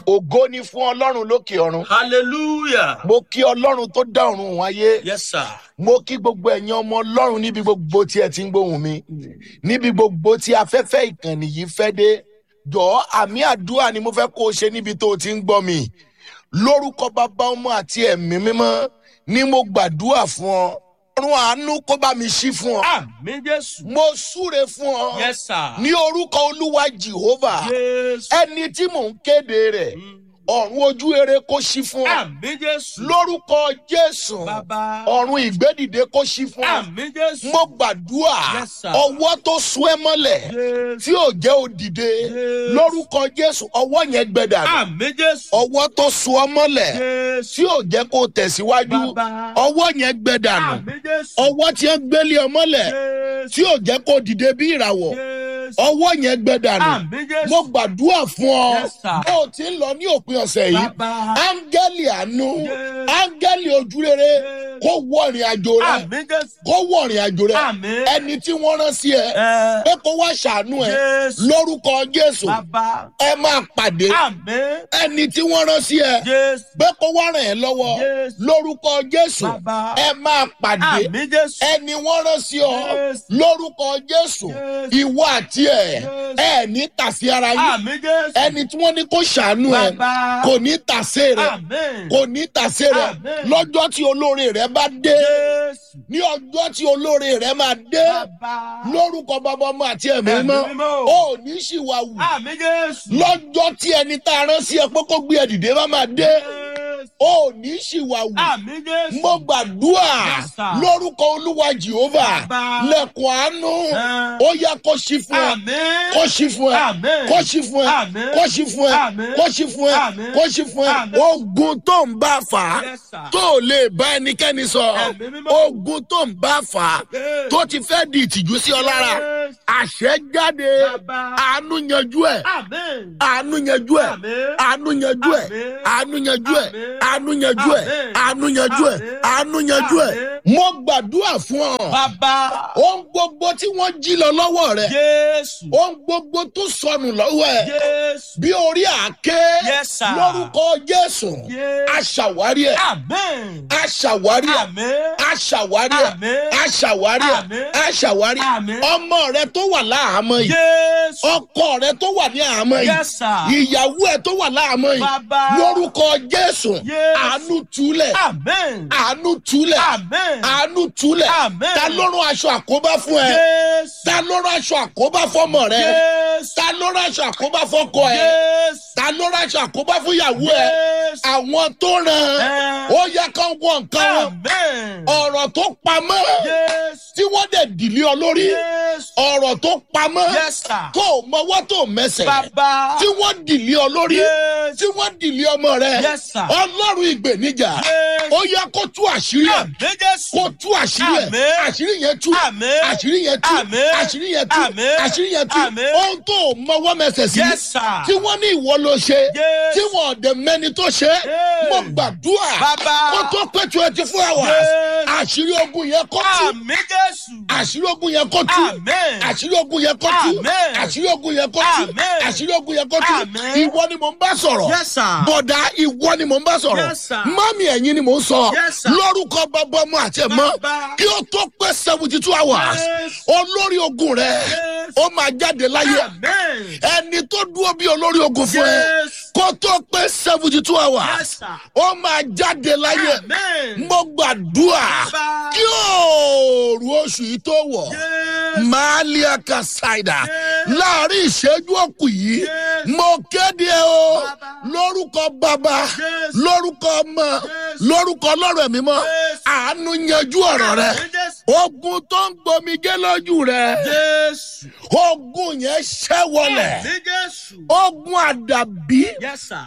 ògo ni fún ọlọ́run lókè ọ̀run Hallelujah. mo kí ọlọ́run tó dá ọ̀run òun ayé Yes, sir. mo kí gbogbo ẹ̀yin ọmọ ọlọ́run níbi gbogbo tí ẹ ti ń gbóhùn mi níbi gbogbo tí afẹ́fẹ́ ìkànnì yìí fẹ́ dé jọ̀ọ́ àmì àdúrà ni mo fẹ́ kó o ṣe níbi tó o ti ń gbọ́ mi lórúkọ bàbá ọmọ àti ẹ̀mí mímọ́ ni mo gbàdúrà fún ọ ọ̀run àánú kó bá mi ṣí fún ọ Àmín Jésù. mo súre fún ọ Yes, sir. ní orúkọ olúwa jehovah Jésù. ẹni tí mò ń kéde rẹ̀ ọ̀run ojú eré kó ṣí fún ọ Àmín Jésù. lórúkọ jésù Bàbá. ọ̀run ìgbédìde kó ṣí fún ọ Àmín Jésù. mo gbàdúrà Yes, sir. ọwọ́ tó sún ẹ mọ́lẹ̀ Jésù. tí ò jẹ́ òdìde Yes. lórúkọ jésù ọwọ́ yẹn gbẹdà Àmín Jésù. ọwọ́ tó sún ọ mọ́lẹ̀ Jésù. tí ò jẹ́ kó tẹ̀síwájú Bàbá. ọwọ́ yẹn gbẹdà nù Àmín Jésù. ọwọ́ tí ẹ gbélé ọ mọ́lẹ̀ Jésù. tí ò jẹ́ kó dìde bí ìràwọ̀ Jésù. ọwọ́ yẹn gbẹdà nù Àmín Jésù. mo gbàdúrà fún ọ Yes, sir. bó o ti ń lọ ní òpin ọ̀sẹ̀ yìí Bàbá. áńgẹ́lì àánú Yes. áńgẹ́lì ojúrere Yes. kó wọ ìrìn àjò rẹ Àmín Jésù. kó wọ ìrìn àjò rẹ Àmín. ẹni tí wọ́n rán sí ẹ Ẹ. pé kó wá ṣàánú ẹ Jésù. lórúkọ jésù Bàbá. ẹ máa pàdé Àmín. ẹni tí wọ́n rán sí ẹ Jésù. pé kó wá ràn ẹ́ lọ́wọ́ Yes. lórúkọ jésù Bàbá. ẹ máa pàdé Àmín Jésù. ẹni wọ́n rán sí ọ Yes. lórúkọ jésù Yes. ìwọ àti ẹ Yes. ẹ ní tàsí ara yín Àmín Jésù. ẹni tí wọ́n ní kó ṣàánú ẹ Bàbá. kò ní tàsé rẹ Àmín. kò ní tàsé rẹ Amen. lọ́jọ́ tí olóore rẹ bá dé Jésù. ní ọjọ́ tí olóore rẹ máa dé Bàbá. lórúkọ bàbá ọmọ àti ẹ̀mí Ẹ̀mí mọ́ mímọ́. ó ní ṣìwàwù Àmín Jésù. lọ́jọ́ tí ẹni tá a rán sí ẹ pé kó gbé ẹ dìde bá máa dé Jésù. ó ní ṣìwàwù Àmín Jésù. mo gbàdúrà Yes, sir. lórúkọ olúwa jehova Bàbá. lẹ̀kùn àánú Ẹ. ó yá kó ṣí fún ẹ Àmín. kó ṣí fún ẹ Àmín. kó ṣí fún ẹ Àmín. kó ṣí fún ẹ Àmín. kó ṣí fún ẹ Àmín. kó ṣí fún ẹ Àmín. ogun tó ń bá fà á Yes, sir. tó ò lè bá ẹnikẹ́ni sọ Ẹ̀mí mímọ́. ogun tó ń bá fà á Yes. tó ti fẹ́ di ìtìjú sí ọ lára Yes. àṣẹ jáde Bàbá. àánú yanjú ẹ Àmín. àánú yanjú ẹ Àmín. àánú yanjú ẹ Àmín. àánú yanjú ẹ Àmín. àánú yanjú ẹ Àmín. àánú yanjú ẹ Àmín. àánú yanjú ẹ Àmín. mo gbàdúrà fún ọ Bàbá. ohun gbogbo tí wọ́n jí lọ lọ́wọ́ rẹ Jésù. ohun gbogbo tó sọnù lọ́wọ́ ẹ Jésù. bí orí àáké Yes, sir. lórúkọ jésù Yes. aṣàwárí ẹ Àmín. aṣàwárí ẹ Àmín. aṣàwárí ẹ Àmín. aṣàwárí ẹ Àmín. aṣàwárí ẹ Àmín. ọmọ rẹ tó wà láhàámọ́ yìí Jésù. ọkọ rẹ tó wà ní àhámọ́ yìí Yes, sir. ìyàwó ẹ tó wà láhàámọ́ yìí Bàbá. lórúkọ jésù Yes. àánú túlẹ̀ Àmín. àánú túlẹ̀ Àmín. àánú túlẹ̀ Àmín. ta ló rán aṣọ àkóbá fún ẹ Jésù. ta ló rán aṣọ àkóbá fọmọ rẹ Jésù. ta ló rán aṣọ àkóbá fọkọ ẹ Jésù. ta ló rán aṣọ àkóbá fún ìyàwó ẹ Jésù. àwọn tó ràn Ẹ. ó yẹ kán wọ nǹkan wọn Àmín. ọ̀rọ̀ tó pamọ́ Jésù. tí wọ́n dẹ̀ dìlé ọ lórí Jésù. ọ̀rọ̀ tó pamọ́ Yes, sir. tó o mọwọ́ tó o mẹsẹ̀ Bàbá. tí wọ́n dìlé ọ lórí Jésù. tí wọ́n dìlé ọmọ rẹ Yes, sir. ọlọ́run ìgbènijà Jésù. ó yẹ kó tú àṣírí ẹ̀ Àmín Jésù. kó tú àṣírí ẹ̀ Àmín. àṣírí yẹn tú Àmín. àṣírí yẹn tú Àmín. àṣírí yẹn tú Àmín. àṣírí yẹn tú Àmín. ohun tó o mọwọ́ mẹsẹ̀ sí Yes, sir. tí wọ́n ní ìwọ ló ṣe Yes. tí wọ́n ọ̀dẹ̀ mẹ́ni tó ṣe Yes. mo gbàdúrà Bàbá. kó tó pé twenty four hours Yes. àṣírí ogun yẹn kó tú Àmín Jésù. àṣírí ogun yẹn kó tú Àmín. àṣírí ogun yẹn kó tú Àmín. àṣírí ogun yẹn kó tú Àmín. àṣírí ogun yẹn kó tú Àmín. ìwọ ni mò ń bá sọ̀rọ̀ Yes, sir. bọ̀dá ìwọ ni mò ń bá sọ̀rọ̀ Yes, sir. mọ́mí ẹ̀yin ni mò ń sọ Yes, sir. lórúkọ bàbá ọmọ àti ẹ̀mọ́ Bàbá. kí ó tó pé seventy two hours Yes. olórí ogun rẹ Yes. ó máa jáde láyé Àmín. ẹni tó dúró bí olórí ogun fún ẹ Yes. kó tó pé seventy two hours Yes, sir. ó máa jáde láyé Àmín. mo gbàdúrà Bàbá. kí òòrùn oṣù yìí tó wọ̀ Yes. malia kasaida Yes. láàrin ìṣẹ́jú òkú yìí Yes. mo kéde o Bàbá. lórúkọ bàbá Yes. lórúkọ ọmọ Yes. lórúkọ ọlọ́run ẹ̀mí mọ́ Yes. àánú yanjú ọ̀rọ̀ rẹ Àmín Jésù. ogun tó ń gbomijé lójú rẹ Jésù. ogun yẹn ṣẹ́ wọlẹ̀ Àmín Jésù. ogun àdàbí Yes, sir.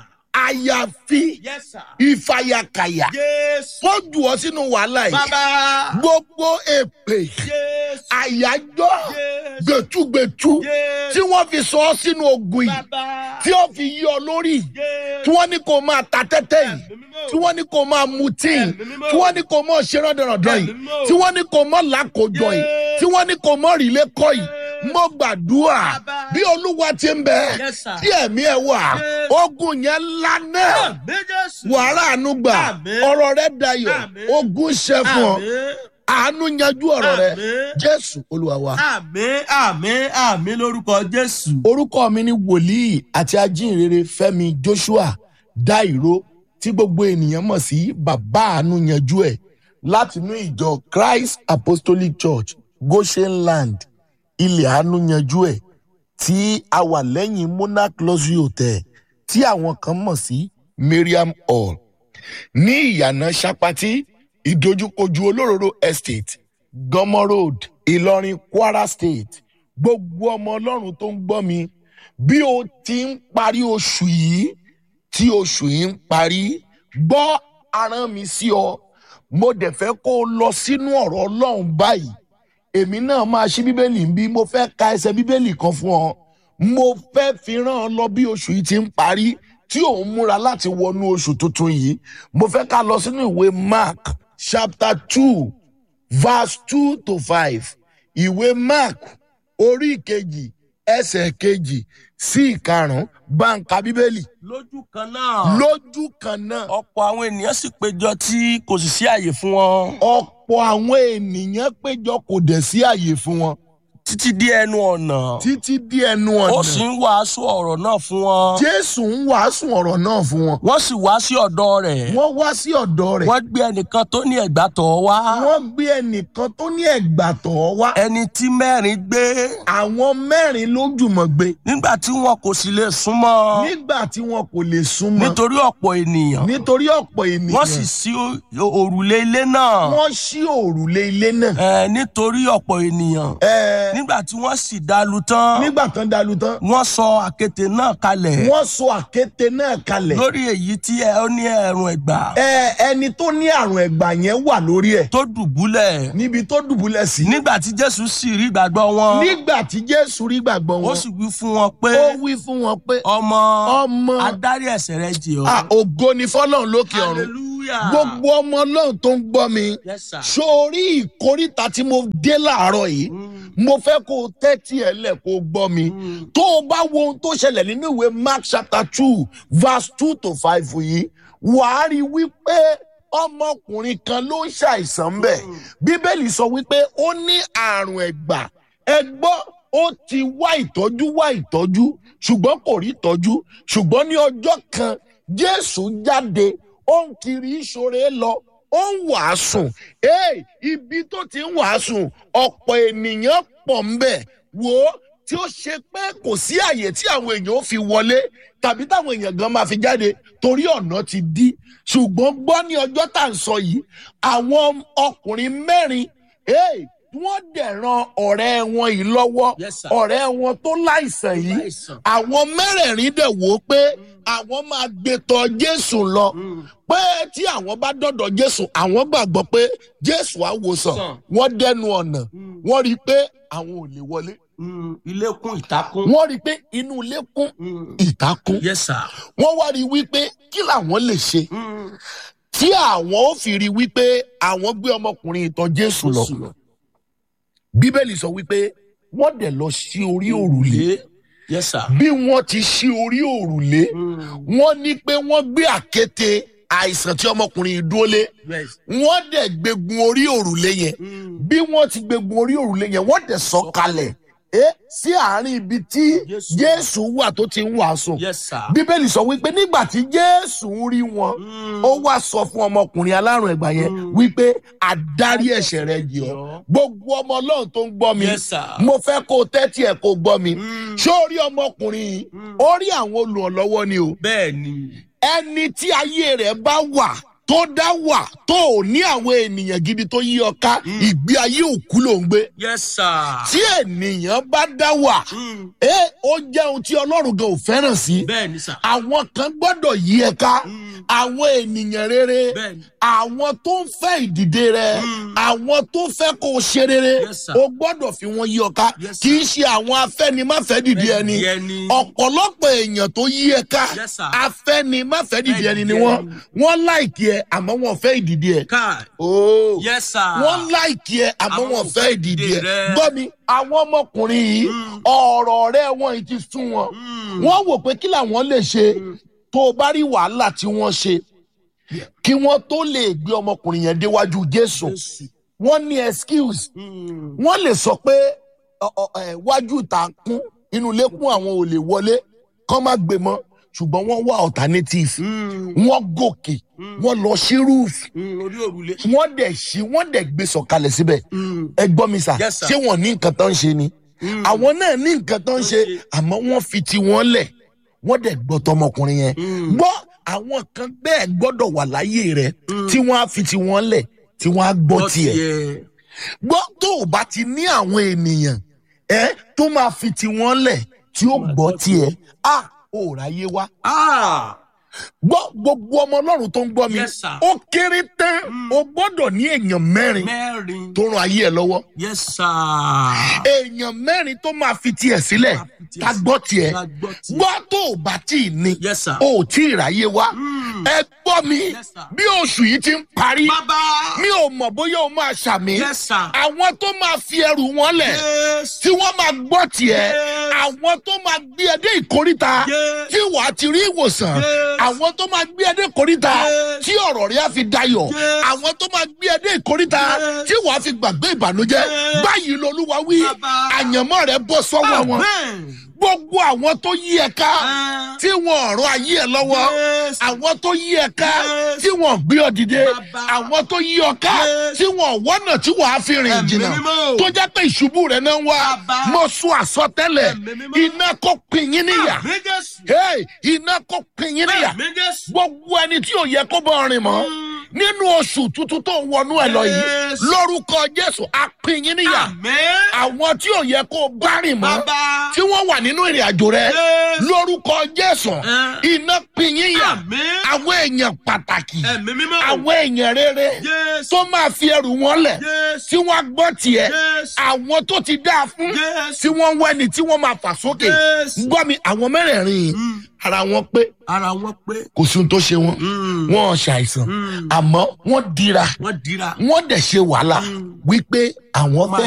àyàfi Yes, sir. ìfàyàkàyà Jésù. kó jù ọ sínú wàhálà yìí Bàbá. gbogbo èpè Jésù. àyájọ́ Jésù. gbẹ̀tugbẹ̀tu Jésù. tí wọ́n fi sọ ọ́ sínú ogun yìí Bàbá. tí ó fi yí ọ lórí Jésù. tí wọ́n ní kó máa ta tẹ́tẹ́ yìí Ẹ̀mí mímọ́. tí wọ́n ní kó máa mutí yìí Ẹ̀mí mímọ́. tí wọ́n ní kó máa ṣe rọ́dọ̀rọ̀dọ̀ yìí Ẹ̀mí mímọ́. tí wọ́n ní kó máa làkójọ yìí Yes. tí wọ́n ní kó máa rìlé kọ́ yìí mo gbàdúrà Bàbá. bí olúwa ti ń bẹ Yes, sir. tí ẹ̀mí ẹ̀ wà Yes. ogun yẹn lánàá Àmì Jésù. wàrà àánú gbà Àmín. ọ̀rọ̀ rẹ dayọ̀ Àmín. ogun ṣẹ fún ọ Àmì. àánú yanjú ọ̀rọ̀ rẹ Àmín. jésù olúwa wa. Àmì àmì àmì lórúkọ Jésù. orúkọ mi ni wòlíì àti ajínrere fẹmi joshua dairo tí gbogbo ènìyàn mọ̀ sí bàbá àánú yanjú ẹ̀ látinú ìjọ christ apostolic church goshen land ilẹ̀ àánú yanjú ẹ̀ tí a wà lẹ́yìn monarch luxury hotel tí àwọn kan mọ̀ sí mariam hall ní ìyànà sapati ìdojúkojú olóróró estate gọmọ road ìlọrin kwara state gbogbo ọmọ ọlọ́run tó ń gbọ́ mi bí o ti ń parí oṣù yìí tí oṣù yìí ń parí gbọ́ aràn mi sí ọ mo dẹ̀ fẹ́ kó o lọ sínú ọ̀rọ̀ ọlọ́run báyìí èmi náà máa ṣí bíbélì ń bí mo fẹ́ ka ẹsẹ̀ bíbélì kan fún ọ mo fẹ́ fi ràn ọ lọ bí oṣù yìí ti ń parí tí òun múra láti wọnú oṣù tuntun yìí mo fẹ́ ká lọ sínú ìwé mark chapter two verse two to five ìwé mark orí ìkejì ẹsẹ̀ kejì sí ìkarùn-ún báńkà bíbélì Lójú kan náà. lójú kan náà Ọ̀pọ̀ àwọn ènìyàn sì péjọ tí kò sì sí àyè fún wọn. ọ̀pọ̀ àwọn ènìyàn péjọ kò dẹ̀ sí àyè fún wọn Títí dé ẹnu ọ̀nà. títí dí ẹnu Ó sì ọ̀nà ń wàásù ọ̀rọ̀ náà fún wọn. jésù ń wàásù ọ̀rọ̀ náà fún wọn Wọ́n sì wá sí ọ̀dọ̀ rẹ̀. wọ́n wá sí ọ̀dọ̀ rẹ̀ Wọ́n gbé ẹnìkan tó ní ẹ̀gbá tọ̀ wá. wọ́n gbé ẹnìkan tó ní ẹ̀gbà tọ̀ wá Ẹni tí mẹ́rin gbé. àwọn mẹ́rin ló jùmọ̀ gbé Nígbà tí wọn kò sì lè súnmọ́. nígbà tí wọn kò lè súnmọ́ Nítorí ọ̀pọ̀ ènìyàn. nítorí ọ̀pọ̀ ènìyàn Wọ́n sì sí o- òrùlé ilé náà. wọ́n ṣí òrùlé ilé náà Ẹ, Nítorí ọ̀pọ̀ ènìyàn. Ẹ, Nígbà tí wọ́n sì dalu tán. nígbà tán dalu tán Wọ́n sọ àkéte náà kalẹ̀. wọ́n sọ àkéte náà kalẹ̀ Lórí èyí tí ẹ ó ní ẹ̀rùn ẹ̀gbà. Ẹ, ẹni tó ní àrùn ẹ̀gbà yẹn wà lórí ẹ̀ Tó dùbúlẹ̀. níbi tó dùbúlẹ̀ sí Nígbà tí Jésù sì rí ìgbàgbọ́ wọn. nígbà tí jésù rí gbàgbọ́ Ó wọn sì wí fún wọn pé. ó wí fún wọn pé Ọmọ. ọmọ Adarí ẹ̀ṣẹ̀ rẹ jì ọ́. Ah, ògo ni fọlọ́run lókè ọ̀run Hallelujah. gbogbo ọmọ ọlọ́run tó ń gbọ́ mi Yes, sir. sórí ìkórìtà tí mo dé láàárọ̀ yìí Mm, mo fẹ́ kó o tẹ́tí ẹ̀ lẹ̀ kó o gbọ́ mi mm. tó o bá wo ohun tó ṣẹlẹ̀ nínú ìwé mark chapter two verse two to five yìí wàá rí i wípé ọmọkùnrin kan ló ń ṣàìsàn bẹ́ẹ̀ bíbélì sọ wípé ó ní àrùn ẹ̀gbà ẹ gbọ́ ó ti wá ìtọ́jú wá ìtọ́jú ṣùgbọ́n kò rí ìtọ́jú ṣùgbọ́n ní ọjọ́ kan jésù jáde ó ń kiri ìṣòro lọ ó ń wàásù ee ibi tó ti ń wàásù ọ̀pọ̀ ènìyàn pọ̀ ń bẹ̀ wò ó tí ó ṣe pé kò sí àyè tí àwọn èèyàn ó fi wọlé tàbí táwọn èèyàn gan máa fi jáde torí ọ̀nà ti dí ṣùgbọ́n gbọ́ ní ọjọ́ tá à ń sọ yìí àwọn ọkùnrin mẹ́rin ee wọ́n dẹ̀ ran ọ̀rẹ́ wọn yìí lọ́wọ́ Yes, sir. ọ̀rẹ́ wọn tó láìsàn yìí Láìsàn. àwọn mẹ́rẹ̀ẹ̀rin dẹ̀ wò ó pé àwọn máa gbé tọ̀ jésù lọ Mm. pé tí àwọn bá dọ̀dọ̀ jésù àwọn gbàgbọ́ pé jésù á wòsàn Sàn. wọ́n dẹnu ọ̀nà Mm. wọ́n rí i pé àwọn ò lè wọlé Mm, ilé kún ìtakùn. wọ́n rí i pé inú ilé kún Mm. ìta kún Yes, sir. wọ́n wá rí i wípé kí làwọn lè ṣe Mm. tí àwọn ò fi rí i wípé àwọn gbé ọmọkùnrin ìtàn jésù lọ bíbélì sọ wípé wọ́n dẹ̀ lọ sí orí òrùlé Lé. Yes, sir. bí wọ́n ti ṣí orí òrùlé Mm. wọ́n ní pé wọ́n gbé àkéte àìsàn tí ọmọkùnrin yìí dúró lé Yes. wọ́n dẹ̀ gbégun orí òrùlé yẹn Mm. bí wọ́n ti gbégun orí òrùlé yẹn wọ́n dẹ̀ sọ kalẹ̀ ẹ sí àárín ibi tí Jésù. jésù wà tó ti ń wàásù Yes, sir. bíbélì sọ wípé nígbà tí jésù ń rí wọn Mm. ó wá sọ fún ọmọkùnrin alárùn ẹgbà yẹn Mm. wípé àdárí ẹ̀ṣẹ̀ rẹ jì ọ́ gbogbo ọmọ ọlọ́run tó ń gbọ́ mi Yes, sir. mo fẹ́ kó o tẹ́tí ẹ̀ kó o gbọ́ mi Mm. ṣé ó rí ọmọkùnrin yìí Mm. ó rí àwọn olùrànlọ́wọ́ ni o Bẹ́ẹ̀ ni. ẹni tí ayé rẹ̀ bá wà tó dá wà tó ò ní àwọn ènìyàn gidi tó yí ọ ká ìgbé ayé òkú ló ń gbé Yes, sir. tí ènìyàn bá dá wà Mm. ẹ ó jẹ́ ohun tí ọlọ́run gan ò fẹ́ràn sí Bẹ́ẹ̀ ni, sir. àwọn kan gbọ́dọ̀ yí ẹ ká Mm. àwọn ènìyàn rere Bẹ́ẹ̀ni. àwọn tó ń fẹ́ ìdìde rẹ àwọn tó fẹ́ kó o ṣe rere Yes, sir. o gbọ́dọ̀ fi wọn yí ọ ká Yes, kì í ṣe àwọn afẹ́nimáfẹ́ dìde ẹni Dìde ẹni. ọ̀pọ̀lọpọ̀ èèyàn tó yí ẹ ká Yes, sir. afẹ́nimáfẹ́ dìde ẹni ni Dìde wọ́n ẹni. wọ́n láìkí ẹ àmọ́ wọn ò fẹ́ ìdìde ẹ. Káì. Oh Yes, sir. wọ́n láìkí ẹ àmọ́ Àwọn wọn ò fẹ́ fẹ́ ìdìde ìdìde ẹ. rẹ. gbọ́ mi àwọn ọmọkùnrin yìí Mm. ọ̀rọ̀ rẹ wọn yìí ti sún wọn. Mm. wọ́n wò pé kí làwọn lè ṣe tó o bá rí wàhálà tí wọ́n ṣe kí wọ́n tó lè gbé ọmọkùnrin yẹn déwájú jésù Jésù. wọ́n ní excuse Mm. wọ́n lè sọ pé ọ- ọ- ẹ, wájú ìta kún inú ilé kún àwọn ò lè wọlé kán má gbé mọ́ ṣùgbọ́n wọ́n wá alternative Mm. wọ́n gòkè wọ́n lọ sí roof Mm. Orí òrùlé. wọ́n dẹ̀ ṣí wọ́n dẹ̀ gbé sọ̀kalẹ̀ síbẹ̀ Mm. ẹ gbọ́ mi sà Yes, sir. ṣé wọ́n ní nǹkan tó ń ṣe ni Mm. àwọn náà ní nǹkan tó ń ṣe ṣe. àmọ́ wọ́n fi ti wọ́n lẹ̀ wọ́n dẹ̀ gbọ́ tọmọkùnrin yẹn Mm. gbọ́ àwọn kan bẹ́ẹ̀ gbọ́dọ̀ wà láyé rẹ Mm. tí wọ́n á fi ti wọ́n lẹ̀ tí wọ́n á gbọ́ Gbọ́ tiẹ̀ tiẹ̀. gbọ́ tó o bá ti ní àwọn ènìyàn ẹ tó máa fi ti wọ́n lẹ̀ tí ó gbọ́ tiẹ̀ a ò ráyé wá Ah. gbọ́ gbogbo ọmọ ọlọ́run tó ń gbọ́ mi Yes, sir. ó kéré tán o gbọ́dọ̀ ní èèyàn mẹ́rin Mẹ́rin. tó ran ayé ẹ lọ́wọ́ Yes, sir. èèyàn mẹ́rin tó máa fi tiẹ̀ sílẹ̀ Máa fi tiẹ̀ ká gbọ́ tiẹ̀ Ká gbọ́ tiẹ̀. gbọ́ tó o bá tí ì ní Yes, sir. o ò tí ì ráyé wá Mm. ẹ gbọ́ mi Yes, sir. bí oṣù yìí ti ń parí Bàbá. mi ò mọ̀ bóyá o máa ṣàmì Yes, sir. àwọn tó máa fi ẹrù wọn lẹ̀ Yes. tí wọ́n máa gbọ́ tiẹ̀ Yes. àwọn tó máa gbé ẹ dé ìkóríta Yes. tí wàá ti rí ìwòsàn Yes. àwọn tó máa gbé ẹ dé ìkóríta Yes. tí ọ̀rọ̀ rẹ̀ á fi dayọ̀ Yes. àwọn tó máa gbé ẹ dé ìkóríta Yes. tí wàá fi gbàgbé ìbànújẹ́ Yes. báyìí lolúwa wí Bàbá. àyànmọ́ rẹ̀ bọ́ sọ́wọ́ wọn Amen. gbogbo àwọn tó yí ẹ ká Ah. tí wọn ọ̀rọ̀ ayé ẹ lọ́wọ́ Yes. àwọn tó yí ẹ ká Yes. tí wọn gbé ọ dìde Bàbá. àwọn tó yí ọ ká Yes. tí wọn wọ́nà tí wàá fi rìn Ẹ̀mí jìnnà mímọ́. tó jẹ́ pé ìṣubú rẹ̀ náà ń wá Bàbá. mo sún àsọtẹ́lẹ̀ Ẹ̀mí mímọ́. iná kó pin yín níyà Àmín Jésù. Hey, iná kó pin yín níyà Àmín Jésù. gbogbo ẹni tí ò yẹ kó bọ́ rìn mọ́ nínú oṣù tuntun tó ń wọnú ẹ lọ yìí Yes. lórúkọ jésù á pin yín níyà Àmín. àwọn tí ò yẹ kó bá rìn mọ́ Bàbá. tí wọ́n wà nínú ìrìn àjò rẹ Yes. lórúkọ jésù Eh. iná pin yín yà Àmín. àwọn èèyàn pàtàkì Ẹ̀mí mímọ́. àwọn èèyàn rere Yes. tó máa fi ẹrù wọn lẹ̀ Yes. tí wọ́n gbọ́ tiẹ̀ Yes. àwọn tó ti dáa fún Yes. tí wọ́n wẹ́ni tí wọ́n máa fà sókè Yes. gbọ́ mi àwọn mẹ́rẹ̀ẹ̀rin yìí Mm. ara wọn pé Ara wọn pé. kò sí ohun tó ṣe wọn Mm. wọn ò ṣàìsàn Mm. àmọ́ wọ́n dira Wọ́n dira. wọ́n dẹ̀ ṣe wàhálà wípé àwọn fẹ́